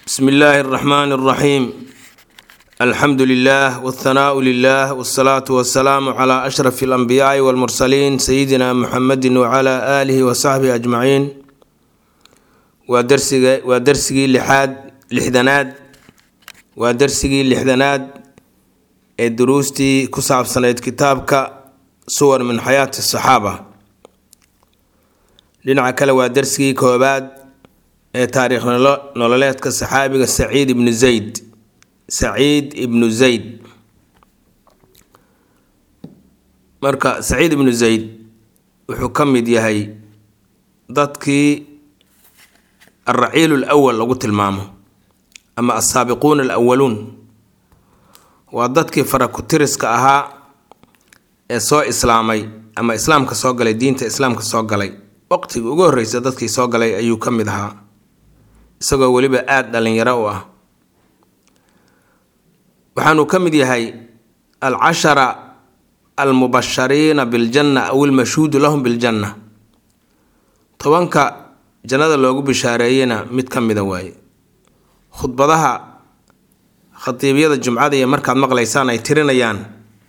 bsmi illaahi اraxmaan اraxiim alxamdu lilah wاthanaau lilah wاsalaatu wasalaamu cla ashraf اlanbiyaai wاlmursaliin sayidina muxamedi wcla aalihi wasaxbihi ajmaciin waa darsiga waa darsigii lixaad lixdanaad waa darsigii lixdanaad ee duruustii ku saabsanayd kitaabka suwar min xayaati asaxaaba dhinaca kale waa darsigii koobaad ee taariikh nololeedka saxaabiga saciid ibnu zayd saciid ibnu zayd marka saciid ibnu zayd wuxuu ka mid yahay dadkii alraciil lwal lagu tilmaamo ama asaabiquuna alawaluun waa dadkii farakutiriska ahaa ee soo islaamay ama islaamka soo galay diinta islaamka soo galay waqtigii ugu horreysa dadkii soo galay ayuu ka mid ahaa isagoo weliba aada dhalinyaro u ah waxaanuu ka mid yahay alcashara almubashariina biljanna aw ilmashhuudu lahum biljanna tobanka jannada loogu bishaareeyena mid ka mida waaye khudbadaha khatiibyada jumcada iyo markaad maqlaysaan ay tirinayaan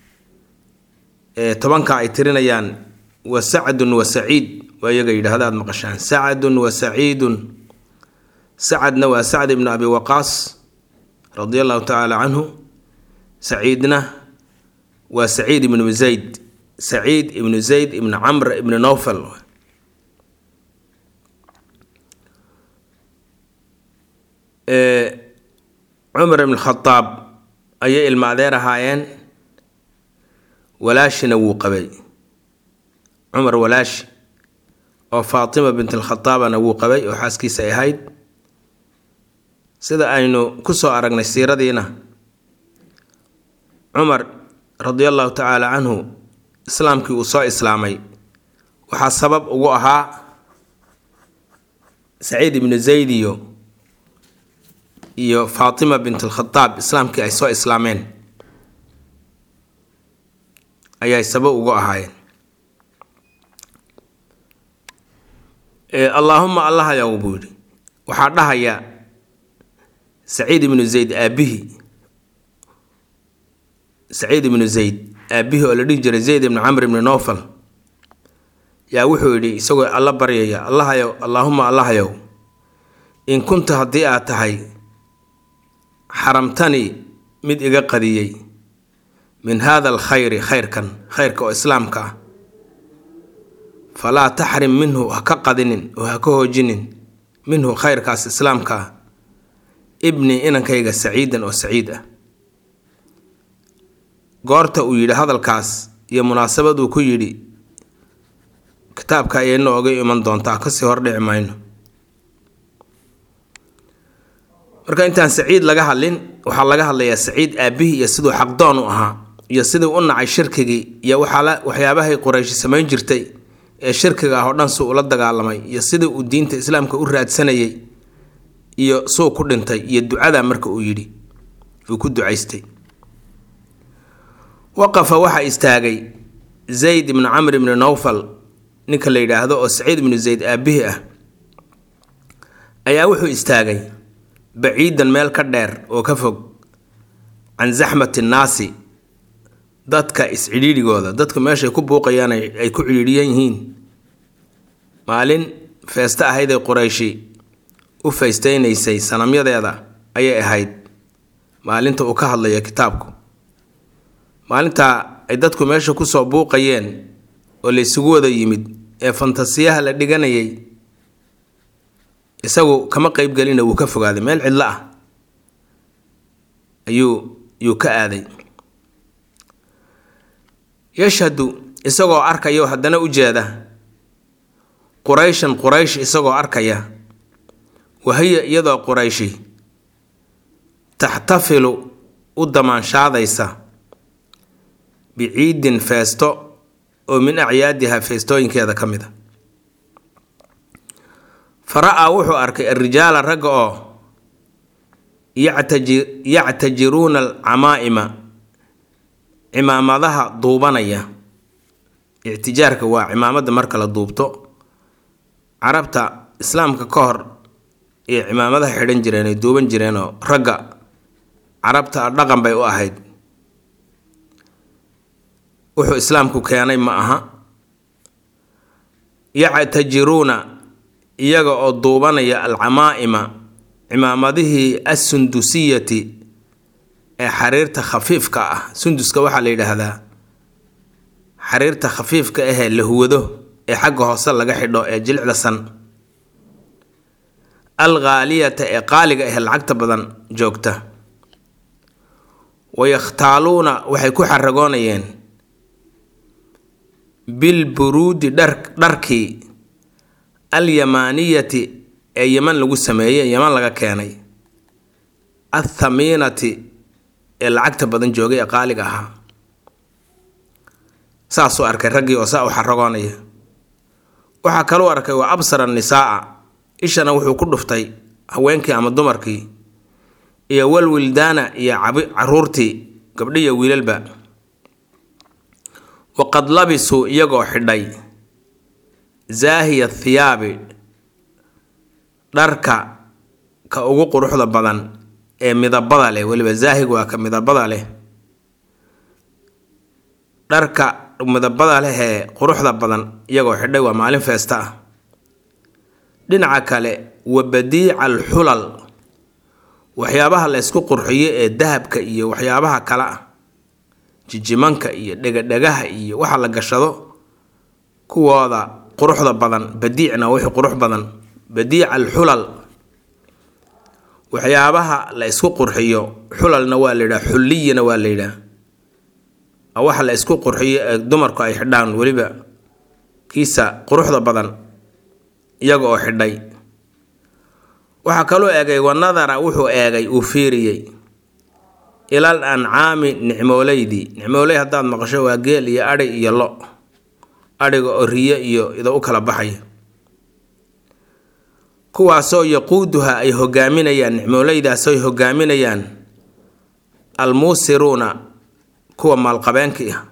tobanka ay tirinayaan wa sacdun wa saciid waa iyaga yidhaahda aad maqashaan sacdun wa saciidun sacadna waa sacd ibnu abi waqaas radia allahu tacaala canhu saciidna waa saciid ibnu zayd saciid ibnu zayd ibnu camr ibnu nowfal cumar ibn khadaab ayay ilma adeer ahaayeen walaashina wuu qabay cumar walaashi oo faatima bint alkhadaabana wuu qabay oo xaaskiisa ay ahayd sida aynu kusoo aragnay siiradiina cumar radia allahu tacaala canhu islaamkii uu soo islaamay waxaa sabab ugu ahaa saciid ibnu zayd iyo iyo faatima bint alkhadaab islaamkii ay soo islaameen ayay sabab ugu ahaayeen allaahuma allahayow buu yidhi waxaa dhahaya saciid ibnu zayd aabihii saciid ibnu zayd aabihii oo la dhihi jiray zayd ibnu camr ibnu nowfal yaa wuxuu yidhi isagoo alla baryaya allahayow allaahuma allahayow in kunta haddii aad tahay xaramtani mid iga qadiyey min haada alkhayri khayrkan khayrka oo islaamka ah falaa taxrim minhu ha ka qadinin oo ha ka hoojinin minhu khayrkaas islaamka ah ibni inankayga saciidan oo saciid ah goorta uu yidhi hadalkaas iyo munaasabaduu ku yidhi kitaabka ayay nooga iman doontaa kasii hordhici mayno marka intaan saciid laga hadlin waxaa laga hadlayaa saciid aabihii iyo siduu xaqdoon u ahaa iyo siduu u nacay shirkigii iyo waxyaabahay qurayshi samayn jirtay ee shirkiga ah oo dhan suu ula dagaalamay iyo sidii uu diinta islaamka u raadsanayay iyo suu ku dhintay iyo ducada marka uu yidhi uu ku ducaystay waqafa waxaa istaagay zayd ibnu camr ibnu nowfal ninka la yidhaahdo oo saciid ibnu zayd aabihii ah ayaa wuxuu istaagay baciidan meel ka dheer oo ka fog can zaxmati nnaasi dadka is-cidhiidhigooda dadku meeshay ku buuqayaan ay ku cidhiidhiyan yihiin maalin feeste ahayd ee qurayshi u faystaynaysay sanamyadeeda ayay ahayd maalinta uu ka hadlayo kitaabku maalintaa ay dadku meesha kusoo buuqayeen oo la isugu wada yimid ee fantasiyaha la dhiganayay isagu kama qeybgelina wuu ka fogaaday meel cidlo ah ayuu yuu ka aaday yashhadu isagoo arkaya haddana u jeeda qurayshan quraysh isagoo arkaya wahiya iyadoo qurayshi taxtafilu u damaanshaadaysa biciidin feesto oo min acyaadiha feestooyinkeeda ka mid a fara-aa wuxuu arkay alrijaala ragga oo yactajiruuna alcamaa'ima cimaamadaha duubanaya ictijaarka waa cimaamada marka la duubto carabta islaamka ka hor iyo cimaamadaha xidhan jireen ay duuban jireenoo ragga carabta dhaqan bay u ahayd wuxuu islaamku keenay ma aha yactajiruuna iyaga oo duubanaya alcamaa'ima cimaamadihii assundusiyati ee xariirta khafiifka ah sunduska waxaa la yidhaahdaa xariirta khafiifka ahee la huwado ee xagga hoose laga xidho ee jilicda san al khaaliyata ee qaaliga ahee lacagta badan joogta wayakhtaaluuna waxay ku xaragoonayeen bilburuudi dhar dharkii alyamaaniyati ee yeman lagu sameeyey yeman laga keenay athamiinati ee lacagta badan joogay ee qaaliga ahaa saasuu arkay raggii oo saa u xaragoonaya waxaa kaluu arkay waa absara nisaa'a ishana wuxuu ku dhuftay haweenkii ama dumarkii iyo walwildaana iyo caruurtii gabdhiya wiilalba waqad labisuu iyagoo xidhay zaahiya thiyaabi dharka ka ugu quruxda badan ee midabada leh weliba zaahig waa ka midabada leh dharka midabada leh ee quruxda badan iyagoo xidhay waa maalin feesta ah dhinaca kale wa badiica alxulal waxyaabaha la ysku qurxiyo ee dahabka iyo waxyaabaha kale ah jijimanka iyo dhegadhegaha iyo waxa la gashado kuwooda quruxda badan badiicna wixii qurux badan badiica alxulal waxyaabaha la isku qurxiyo xulalna waa la yidhaha xulliyana waa la yidhaha waxa la isku qurxiyo ee dumarku ay xidhaan weliba kiisa quruxda badan iyaga oo xidhay waxaa kaloo eegay wanadara wuxuu eegay uu fiiriyey ilal ancaami nicmooleydii nicmooley haddaad maqasho waa geel iyo adhi iyo lo adhiga oo riyo iyo ida u kala baxaya kuwaasoo yaquuduha ay hogaaminayaan nicmooleydaasoo ay hogaaminayaan almuusiruuna kuwa maalqabeenkii ah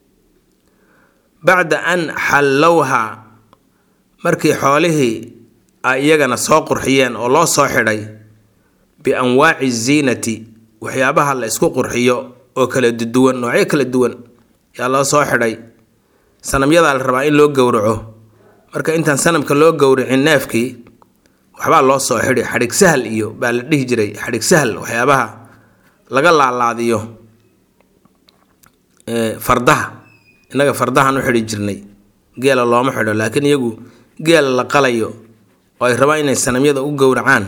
bacda an xallowha markii xoolihii ay iyagana soo qurxiyeen oo loo soo xidhay bianwaaci ziinati waxyaabaha la isku qurxiyo oo kala duwan noocyo kala duwan yaa loo soo xidhay sanamyadaa la rabaa in loo gowraco marka intaan sanamka loo gowracin neefkii waxbaa loo soo xidhi xadhig sahal iyo baa la dhihi jiray xadhig sahal waxyaabaha laga laalaadiyo fardaha innaga fardahan u xidhi jirnay geela looma xidho laakiin iyagu geela la qalayo oo ay rabaan inay sanamyada u gowracaan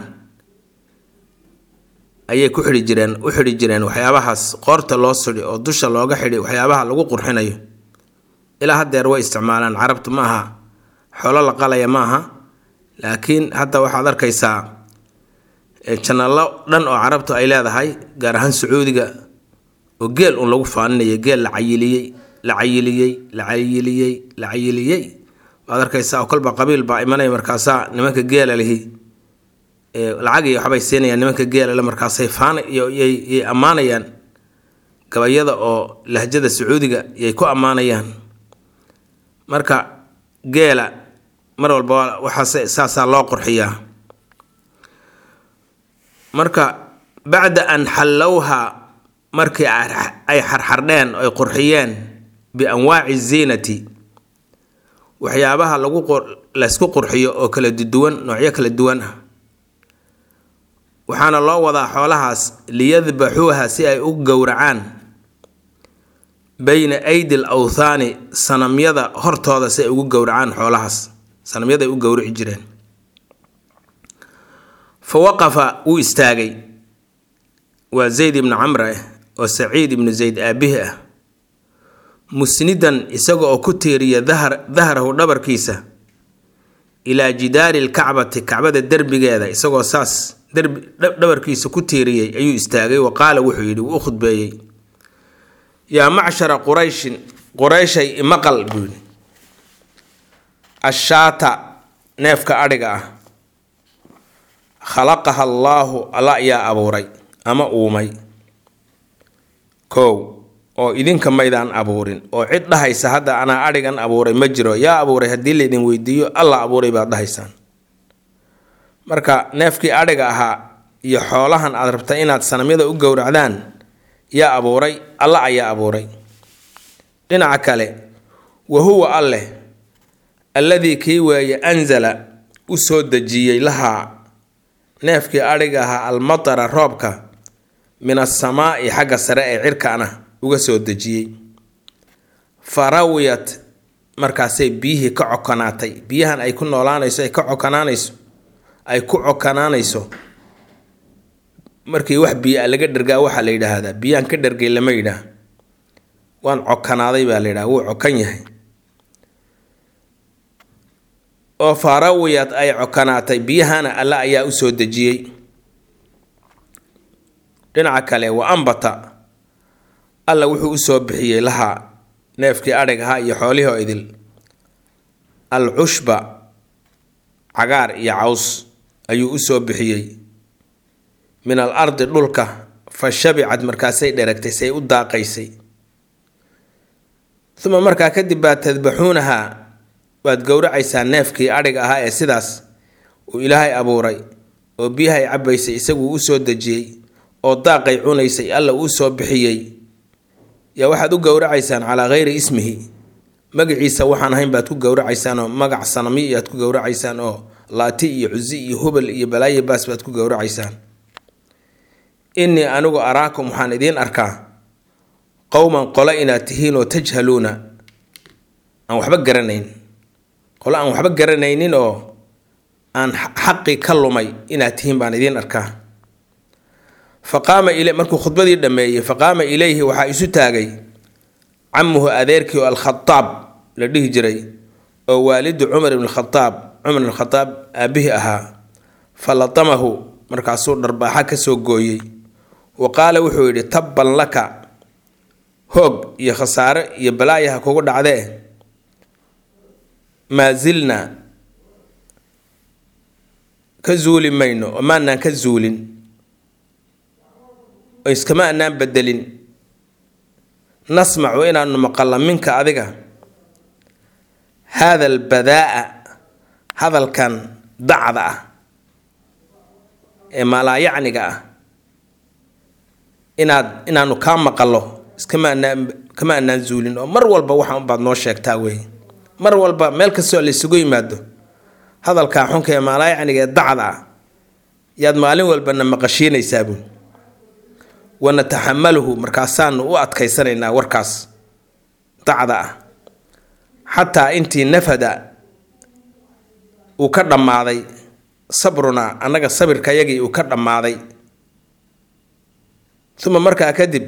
ayay ku xidhi jireen u xidhi jireen waxyaabahaas qoorta loo sudhi oo dusha looga xidhi waxyaabaha lagu qurxinayo ilaa haddeer way isticmaalaan carabtu ma aha xoolo la qalaya ma aha laakiin hadda waxaad arkaysaa janallo dhan oo carabtu ay leedahay gaar ahaan sacuudiga oo geel un lagu faaninaya geel la cayiliyey la cayiliyey la cayiliyey la cayiliyey waad arkaysaa oo kolba qabiil baa imanaya markaasaa nimanka geela lihi lacag iyo waxbay siinayaan nimanka geela le markaasay faana yay ammaanayaan gabayada oo lahjada sacuudiga yay ku ammaanayaan marka geela mar walba waxaase saasaa loo qurxiyaa marka bacda an xallowha markii ay xarxardheen ay qurxiyeen bianwaaci ziinati waxyaabaha lagu laysku qurxiyo oo kala duwan noocyo kala duwan ah waxaana loo wadaa xoolahaas liyadbaxuuha si ay u gowracaan bayna aydi l awthaani sanamyada hortooda si ay ugu gowracaan xoolahaas sanamyada ay u gowrici jireen fa waqafa wuu istaagay waa zayd ibnu camre ah oo saciid ibnu zayd aabihi ah musnidan isaga oo ku tiiriya dahrahu dhabarkiisa ilaa jidaari lkacbati kacbada derbigeeda isagoo saas derbi dhabarkiisa ku tiiriyey ayuu istaagay wa qaala wuxuu yidhi wuu u khudbeeyey yaa macshara qurayshin qurayshay imaqal buu yidhi ashaata neefka adhiga ah khalaqaha allaahu alla ayaa abuuray ama uumay kow oo idinka maydaan abuurin oo cid dhahaysa hadda anaa adhigan abuuray ma jiro yaa abuuray haddii laydin weydiiyo alla abuuray baad dhahaysaan marka neefkii adhiga ahaa iyo xoolahan aad rabta inaad sanamyada u gowracdaan yaa abuuray alla ayaa abuuray dhinaca kale wa huwa alleh alladii kii weeye anzala u soo dejiyey lahaa neefkii adhiga ahaa almatara roobka min asamaa'i xagga sare ee cirkaana uga soo dejiyey farawiyat markaasay biyihii ka cokonaatay biyahan ay ku noolaanayso ay ka cokanaanayso ay ku cokanaanayso markii wax biyo a laga dhergaa waxaa la yidhaahdaa biyaan ka dhergay lama yidhaah waan cokanaaday baa la yidhaha wuu cokan yahay oo farawiyad ay cokanaatay biyahana alla ayaa u soo dejiyey dhinaca kale wa ambata alla wuxuu u soo bixiyey lahaa neefkii adhig ahaa iyo xoolihii oo idil al cushba cagaar iyo caws ayuu u soo bixiyey min al ardi dhulka fa shabicad markaasay dheragtay say u daaqaysay uma markaa kadib baad tadbaxuunahaa waad gowracaysaa neefkii adhig ahaa ee sidaas uu ilaahay abuuray oo biyahay cabbaysay isaguu u soo dejiyey oo daaqay cunaysay alla uu soo bixiyey yaa waxaad u gowracaysaan calaa hayri ismihi magaciisa waxaan ahayn baad ku gowracaysaan oo magac sanami iyaad ku gowracaysaan oo laati iyo cusi iyo hubal iyo balaayo baas baad ku gowracaysaan innii anigu araakum waxaan idiin arkaa qowman qolo inaad tihiin oo tajhaluuna aan waxba garanayn qolo aan waxba garanaynin oo aan xaqii ka lumay inaad tihiin baan idiin arkaa faqaama il markuu khudbadii dhammeeyey faqaama ilayhi waxaa isu taagay camuhu adeerkii oo alkhadaab la dhihi jiray oo waalidu cumar ibn khadaab cumar ibn khadaab aabihii ahaa fa latamahu markaasuu dharbaaxa ka soo gooyey wa qaala wuxuu yidhi tabban laka hoog iyo khasaare iyo balaayaha kugu dhacdee maa zilna ka zuuli mayno oo maanaan ka zuulin oo iskama anaan bedelin nasmacu inaanu maqallo minka adiga haada albadaa'a hadalkan dacda ah ee maalaayacniga ah inaad inaanu kaa maqallo iskama anaan kama anaan zuulin oo mar walba waxaan baad noo sheegtaa wey mar walba meel kastoo la isugu yimaado hadalkaa xunka ee maalaayacniga ee dacda ah yaad maalin walbana maqashiinaysaabuu wanataxamaluhu markaasaanu u adkaysanaynaa warkaas dacda ah xataa intii nafada uu ka dhammaaday sabrunaa annaga sabirkayagii uu ka dhammaaday uma markaa kadib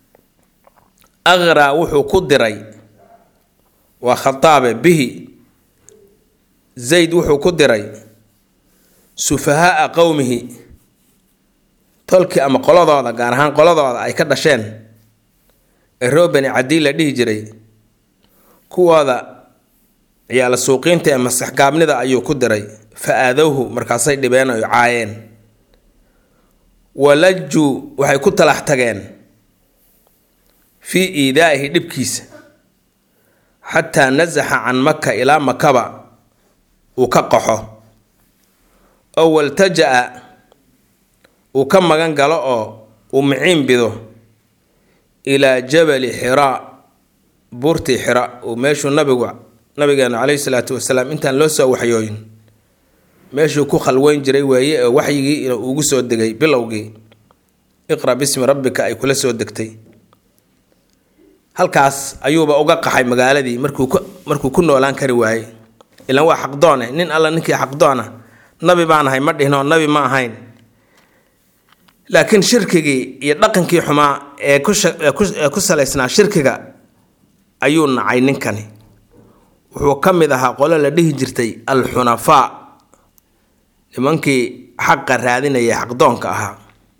aqraa wuxuu ku diray waa khataabe bihi zayd wuxuu ku diray sufahaaa qowmihi tolkii ama qoladooda gaar ahaan qoladooda ay ka dhasheen ee roobani cadii la dhihi jiray kuwooda ciyaala suuqiinta ee masaxgaabnida ayuu ku diray fa aadowhu markaasay dhibeen oy caayeen walajuu waxay ku talax tageen fii iidaa'ihi dhibkiisa xataa nasaxa can maka ilaa makaba uu ka qaxo oo waltaja-a uu ka magan galo oo uu miciin bido ilaa jabali xiraa buurtii xira uu meeshuu nabigu nabigeena caleyhi salaatu wasalaam intaan loo soo waxyooyin meeshuu ku khalweyn jiray weeye ee waxyigii ugu soo degay bilowgii iqra bismi rabbika ay kula soo degtay halkaas ayuuba uga qaxay magaaladii markuu ku markuu ku noolaan kari waayey ilaan waa xaqdoone nin alla ninkii xaqdoona nabi baan ahay ma dhihin oo nabi ma ahayn laakiin shirkigii iyo dhaqankii xumaa ee kuee ku salaysnaa shirkiga ayuu nacay ninkani wuxuu ka mid ahaa qolo la dhihi jirtay alxunafaa nimankii xaqa raadinaya xaqdoonka ahaa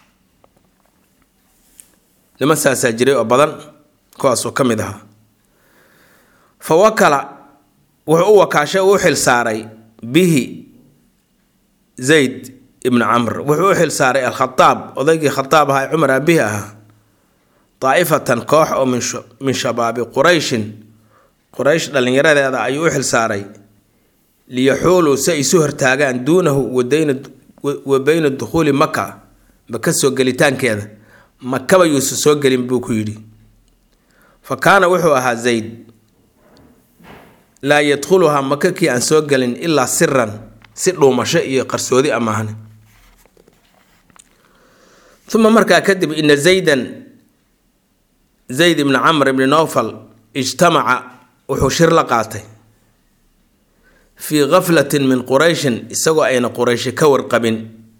niman saasaa jiray oo badan kuwaasuu ka mid ahaa fa wakala wuxuu u wakaashay u xil saaray bihi zayd ibnu camr wuxuu u xil saaray alkhadaab odaygii khadaab ahaa ee cumar aabihi ahaa daa'ifatan koox oo min shabaabi qurayshin quraysh dhallinyaradeeda ayuu u xil saaray liyaxuuluu si ay isu hortaagaan duunahu wadayna wa beyna dukhuuli maka maka soo gelitaankeeda makaba yuusan soo gelin buu ku yidhi fa kaana wuxuu ahaa zayd laa yadkhuluhaa maka kii aan soo gelin ilaa siran si dhuumasho iyo qarsoodi amaahne uma markaa kadib ina zaydan zayd ibni camr ibni nowfal ijtamaca wuxuu shir la qaatay fii gaflatin min qurayshin isagoo ayna qurayshi ka warqabin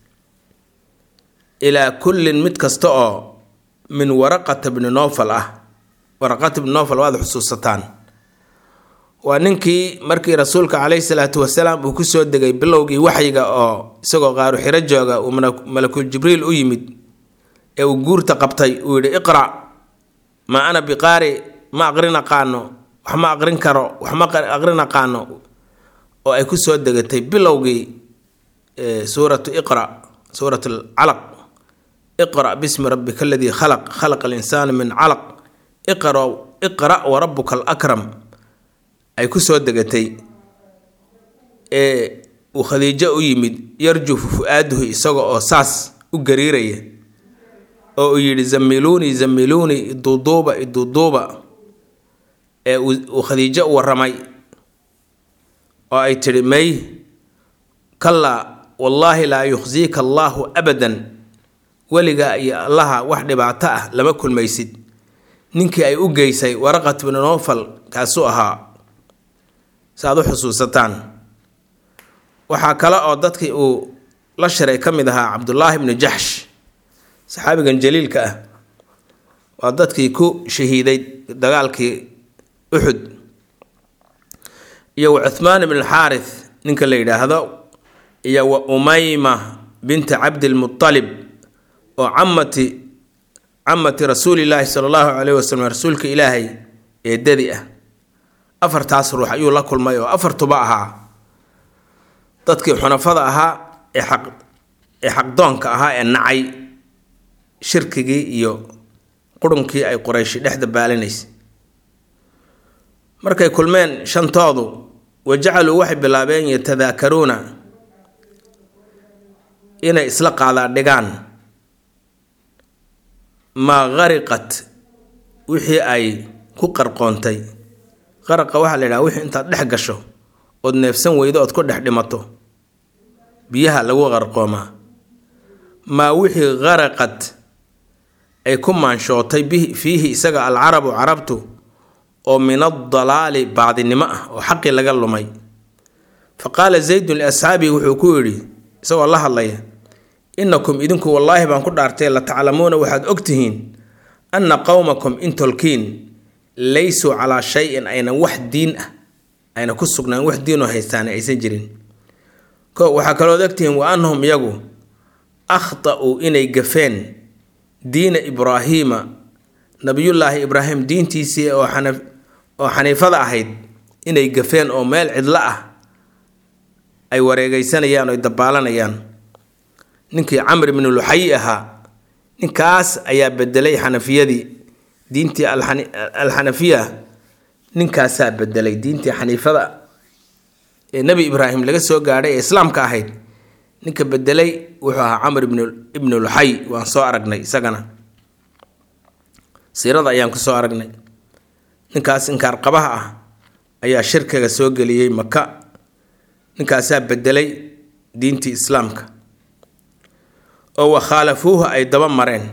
ilaa kullin mid kasta oo min waraqata bni nowfal ah waraqata bni nowfal waad xusuusataan waa ninkii markii rasuulka caleyhi salaatu wasalaam uu kusoo degay bilowgii waxyiga oo isagoo qaaru xiro jooga uu malakul jibriil u yimid ee uu guurta qabtay uu yidhi iqra' ma ana biqaari ma aqrin aqaano wax ma aqrin karo wax ma aqrin aqaano oo ay kusoo degatay bilowgii suuratu iqra suurat alcalaq iqra' bismi rabbika aladii khalaq khalaqa alinsaana min calaq iqra iqra' warabuka alakram ay kusoo degatay ee uu khadiijo u yimid yarjufu fu-aaduhu isaga oo saas u gariiraya oo uu yidhi zamiluunii zamiluunii iduuduuba iduuduuba ee uu khadiijo u warramay oo ay tidhi may kallaa wallaahi laa yukhsiika allaahu abadan weligaa iyo allaha wax dhibaato ah lama kulmaysid ninkii ay u geysay waraqat bnu nowfal kaasuu ahaa saaad u xusuusataan waxaa kale oo dadkii uu la shiray ka mid ahaa cabdullaahi bnu jaxsh saxaabigan jaliilka ah waa dadkii ku shahiiday dagaalkii uxud iyo wa cuhmaan ibn alxaarith ninka la yidhaahdo iyo wa umayma binta cabdilmutalib oo camati camati rasuulilaahi sala allahu caleyhi wasalam rasuulka ilaahay eedadi ah afartaas ruux ayuu la kulmay oo afartuba ahaa dadkii xunafada ahaa ee xaq ee xaqdoonka ahaa ee nacay shirkigii iyo qurunkii ay qorayshi dhexda baalinaysay markay kulmeen shantoodu wa jacaluu waxay bilaabeen yatadaakaruuna inay isla qaadaadhigaan maa qariqat wixii ay ku qarqoontay qaraqa waxaa la yidhaha wixii intaad dhex gasho ood neefsan weydo ood ku dhex dhimato biyaha lagu qarqoomaa maa wixii qaraqad ay ku maanshootay fiihi isaga alcarabu carabtu oo min adalaali baadinimo ah oo xaqii laga lumay fa qaala zaydun liasxaabihi wuxuu ku yidhi isagoo la hadlaya innakum idinku wallaahi baan ku dhaartay la taclamuuna waxaad ogtihiin anna qowmakum intolkiin laysuu calaa shay-in aynan wax diin ah ayna ku sugnaan wax diinoo haystaan aysan jirin ko waxaa kalood ogtihiin wa annahum iyagu akhta'uu inay gafeen diina ibraahiima nabiyullaahi ibraahim diintiisii oo xana oo xaniifada ahayd inay gafeen oo meel cidlo ah ay wareegeysanayaan oo dabaalanayaan ninkii camr ibnu luxayi ahaa ninkaas ayaa bedelay xanafiyadii diintii alxanafiya ninkaasaa bedelay diintii xaniifada ee nebi ibraahim laga soo gaadhay ee islaamka ahayd ninka bedelay wuxuu ahaa camr ibnu luxay waan soo aragnay isagana siirada ayaan ku soo aragnay ninkaas inkaarqabaha ah ayaa shirkiga soo geliyey maka ninkaasaa bedelay diintii islaamka oo wakhaalafuuhu ay daba mareen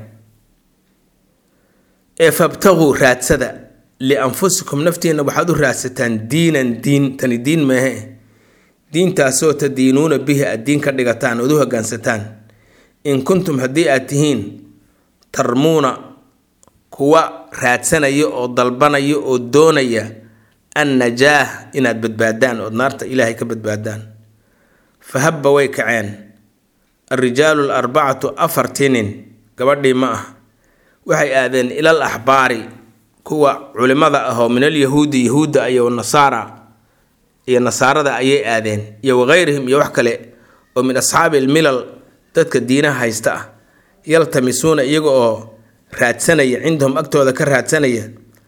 ee fabtaguu raadsada lianfusikum naftiinna waxaad u raadsataan diinan diin tani diin meehe diintaasoo tadiinuuna bihi aad diin ka dhigataan ood u hogaansataan in kuntum haddii aad tihiin tarmuuna kuwa raadsanaya oo dalbanaya oo doonaya annajaah inaad badbaadaan ood naarta ilaahay ka badbaadaan fa habba way kaceen alrijaalu alarbacatu afartii nin gabadhii ma ah waxay aadeen ilal axbaari kuwa culimada ah oo min alyahuudi yahuudda iyo nasaara iyo nasaarada ayay aadeen iyo wakayrihim iyo wax kale oo min asxaabi almilal dadka diinaha haysta ah yaltamisuuna iyaga oo raadsanaya cindahum agtooda ka raadsanaya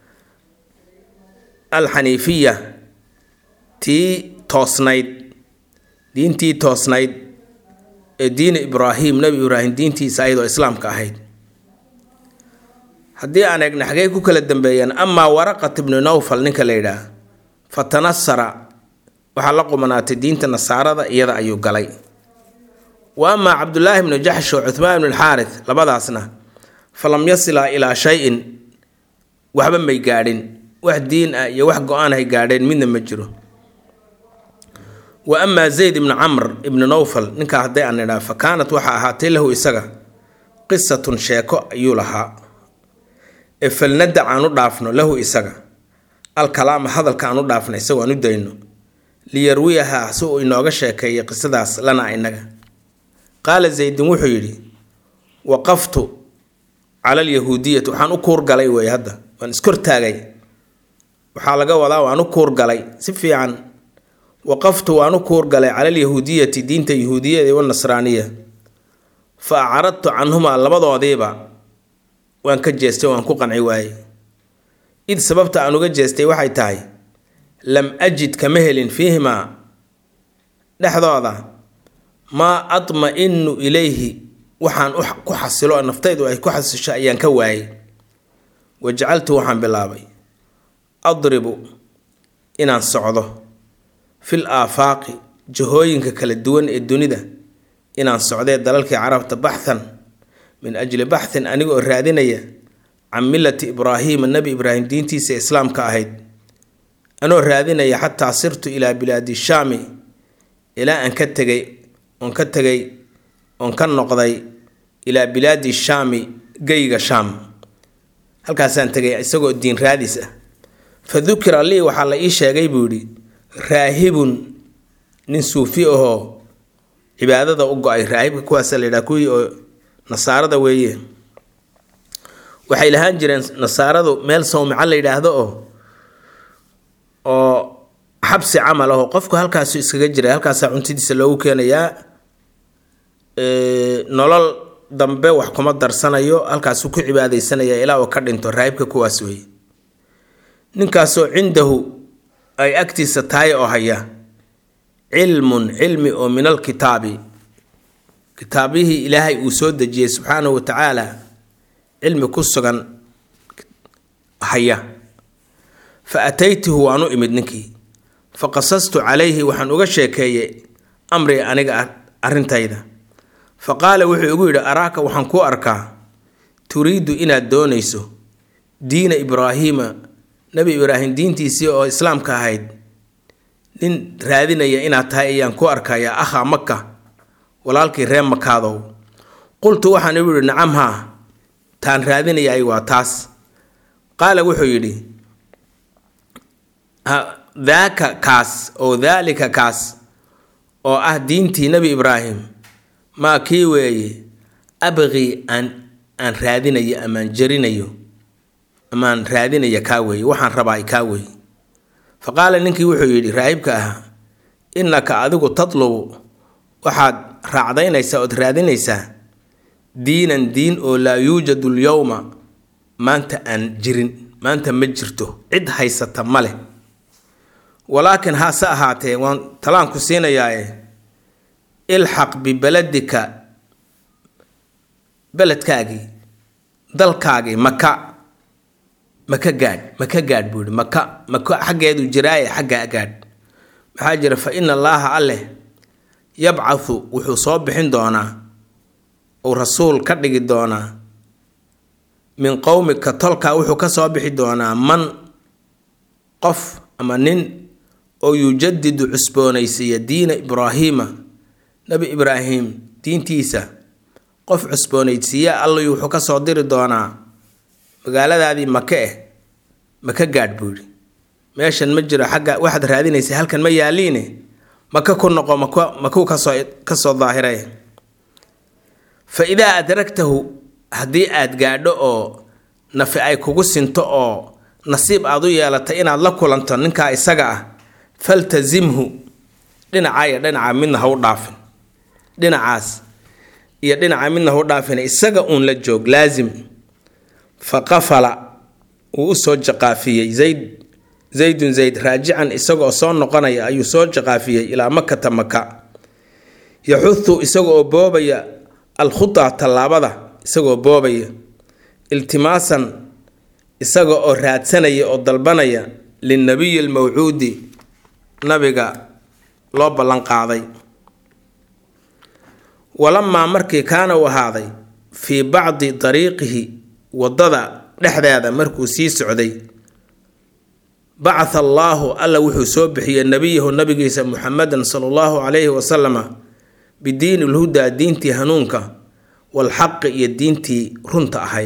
alxaniifiya tii toosnayd diintii toosnayd ee diini ibraahim nebi ibraahim diintiisa ayadoo islaamka ahayd haddii aan eegna xagee ku kala dambeeyeen amaa waraqat ibnu nawfal ninka la yidhaah fa tanasara waxaa la qumanaatay diinta nasaarada iyada ayuu galay wa amaa cabdulaahi bnu jaxsh oo cuhmaan ibnu alxaaris labadaasna falam yasilaa ilaa shay-in waxba may gaadhin wax diin ah iyo wax go-aan hay gaadheen midna ma jiro wa amaa zayd ibnu camr ibnu nawfal ninkaa hadday aan idhaa fa kaanat waxaa ahaatay lahu isaga qisatun sheeko ayuu lahaa ee falnadac aan u dhaafno lahu isaga alkalaama hadalka aan u dhaafno isagoo aan u dayno liyarwiyahaa si uu inooga sheekeeyo qisadaas lana inaga qaala zaydin wuxuu yidhi waqaftu cala alyahuudiyati waxaan u kuurgalay wey hadda waan iskortaagay waxaa laga wadaa waan u kuurgalay si fiican waqaftu waan u kuurgalay cala alyahuudiyati diinta yahuudiyada wanasraaniya fa acradtu canhumaa labadoodiiba waan ka jeestay waan ku qanci waayey id sababta aan uga jeestay waxay tahay lam ajid kama helin fiihimaa dhexdooda maa atma-inu ilayhi waxaan ku xasilo naftaydu ay ku xasisho ayaan ka waayey wajacaltu waxaan bilaabay adribu inaan socdo fil aafaaqi jahooyinka kala duwan ee dunida inaan socdee dalalkii carabta baxhan min ajli baxhin aniga oo raadinaya can millati ibraahiima nebi ibraahim diintiisa islaamka ahayd anoo raadinaya xataa sirtu ilaa bilaadi shaami ilaa aan ka tegay oon ka tegay oon ka noqday ilaa bilaadi shaami geyga shaam halkaasaan tegay isagoo diin raadis ah fa dukira lii waxaa la ii sheegay buu yidhi raahibun nin suufi ahoo cibaadada u go-ay raahibka kuwaasa la yidhaha kuwii oo nasaarada weeye waxay lahaan jireen nasaaradu meel sawmico la yidhaahdo oo oo xabsi camal aho qofku halkaasu iskaga jiray halkaasaa cuntadiisa loogu keenayaa nolol dambe wax kuma darsanayo halkaasuu ku cibaadeysanaya ilaa uu ka dhinto raahibka kuwaas weeye ninkaasoo cindahu ay agtiisa tahay oo haya cilmun cilmi oo min alkitaabi kitaabihii ilaahay uu soo dejiyey subxaanahu wa tacaala cilmi ku sugan haya fa ataytuhu waan u imid ninkii fa qasastu calayhi waxaan uga sheekeeyey amri aniga arrintayda fa qaala wuxuu igu yidhi araaka waxaan ku arkaa turiidu inaad doonayso diina ibraahiima nebi ibraahim diintiisii oo islaamka ahayd nin raadinaya inaad tahay ayaan ku arkayaa akhaa maka walaalkii reer makaadow qultu waxaan igu yidhi nacam haa taan raadinayay waa taas qaala wuxuu yidhi daaka kaas oo daalika kaas oo ah diintii nebi ibraahim maa kii weeye abqii aan aan raadinayo amaan jarinayo amaan raadinaya kaa weeye waxaan rabaa kaa weeye fa qaala ninkii wuxuu yidhi raahibka ahaa innaka adigu tatlubu waxaad raacdaynaysaa ood raadinaysaa diinan diin oo laa yuujadu lyowma maanta aan jirin maanta ma jirto cid haysata ma leh walaakin hase ahaatee waan talaanku siinayaae ilxaq bibeladika beledkaagii dalkaagii maka maka gaadh maka gaadh buu yihi maka maka xaggeedu jiraaye xaggaa gaadh maxaa jira fa ina allaaha alleh yabcathu wuxuu soo bixin doonaa uu rasuul ka dhigi doonaa min qowmika tolkaa wuxuu ka soo bixi doonaa man qof ama nin oo yujadidu cusboonaysiiya diina ibraahiima nebi ibraahim diintiisa qof cusboonaysiiya allay wuxuu ka soo diri doonaa magaaladaadii make eh maka gaadh buu yidhi meeshan ma jiro xagga waxaad raadinaysa halkan ma yaaliine maka ku noqo mak makuu kasoo kasoo daahiray fa idaa adragtahu haddii aad gaadho oo nafi ay kugu sinto oo nasiib aad u yeelatay inaad la kulanto ninkaa isaga ah faltasimhu dhinacaa iyo dhinaca midna ha u dhaafin dhinacaas iyo dhinaca midna ha u dhaafin isaga uun la joog laasim fa qafala wuu u soo jaqaafiyey zayd zaydun zayd raajican isagoo soo noqonaya ayuu soo jaqaafiyey ilaa makata maka yaxudu isaga oo boobaya alkhutaa tallaabada isagaoo boobaya iltimaasan isaga oo raadsanaya oo dalbanaya linnabiyi almawcuudi nabiga loo ballanqaaday walamaa markii kaana uu ahaaday fii bacdi dariiqihi waddada dhexdeeda markuu sii socday bacatha allaahu alla wuxuu soo bixiyey nebiyahu nabigiisa muxamedan sala allahu calayhi wasalama bidiini lhudaa diintii hanuunka walxaqi iyo diintii runta ahayd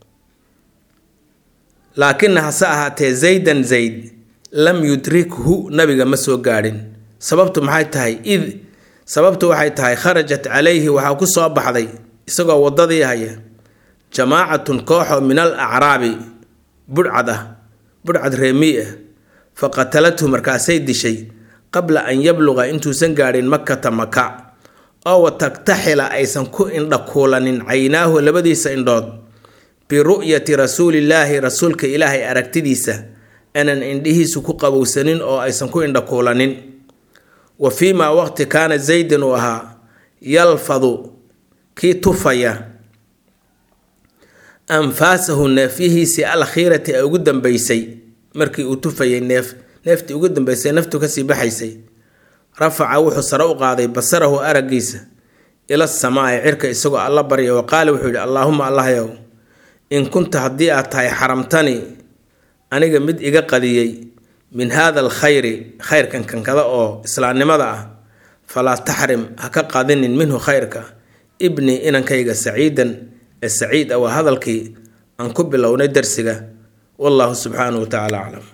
laakina hase ahaatee zaydan zayd lam yudrikhu nabiga ma soo gaadhin sababtu maxay tahay id sababtu waxay tahay kharajat calayhi waxaa ku soo baxday isagoo waddadii haya jamaacatun kooxoo min al acraabi budhcad ah budhcad reemii ah fa qatalathu markaasay dishay qabla an yabluqa intuusan gaadhin makata maka oo watagtaxila aysan ku indhakuulanin caynaahu labadiisa indhood biru'yati rasuulillaahi rasuulka ilaahay aragtidiisa aanan indhihiisu ku qabowsanin oo aysan ku indhakuulanin wa fii maa waqti kaana zaydan uu ahaa yalfadu kii tufaya anfaasahu neefyihiisii alkhiirati ee ugu dambeysay markii uu tufayay neef neeftii ugu dambeysay naftu kasii baxaysay rafaca wuxuu sare u qaaday basarahu araggiisa ila samaa'i cirka isagoo alla barya wa qaala wuxuu yidhi allaahuma allahyow in kunta haddii aad tahay xaramtani aniga mid iga qadiyey min haada alkhayri khayrkan kankada oo islaamnimada ah falaa taxrim ha ka qadinin minhu khayrka ibni inankayga saciidan ee saciid ah waa hadalkii aan ku bilownay darsiga wallahu subxaanahu wa tacaala aclam